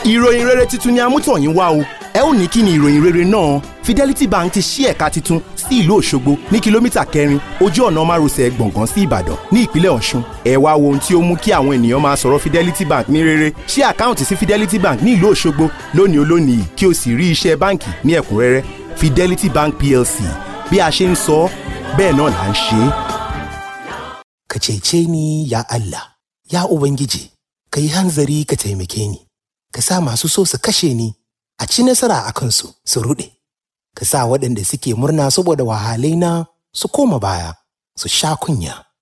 ìròyìn rere tuntun ni amútọ̀yìn wá o ẹ ó ní kí ni ìròyìn rere náà Fidelity Bank ti ṣí ẹ̀ka tuntun sí ìlú Òṣogbo ní kìlómítà kẹrin ojú ọ̀nà márosẹ̀ gbọ̀ngàn sí Ìbàdàn ní ìpínlẹ̀ Ọ̀ṣun ẹ wá wo ohun tí ó mú kí àwọn ènìyàn máa sọ̀rọ̀ Fidelity Bank ní rere ṣí àkáǹtì sí Fidelity Bank ní ìlú Òṣogbo lónìí olónìí kí o sì rí iṣẹ́ báǹkì ní ẹ̀kúnrẹ́rẹ́ Fidelity Bank PLC bí a ṣe ń sọ bẹ́ẹ̀ náà là ń ṣe é. Ka cece ni ya Allah, ya Ubangiji, ka yi hanzari ka taimake ni, ka sa masu so su kashe ni a ci nasara a kansu su ruɗe, ka sa waɗanda suke murna saboda wahalaina su koma baya, su sha kunya.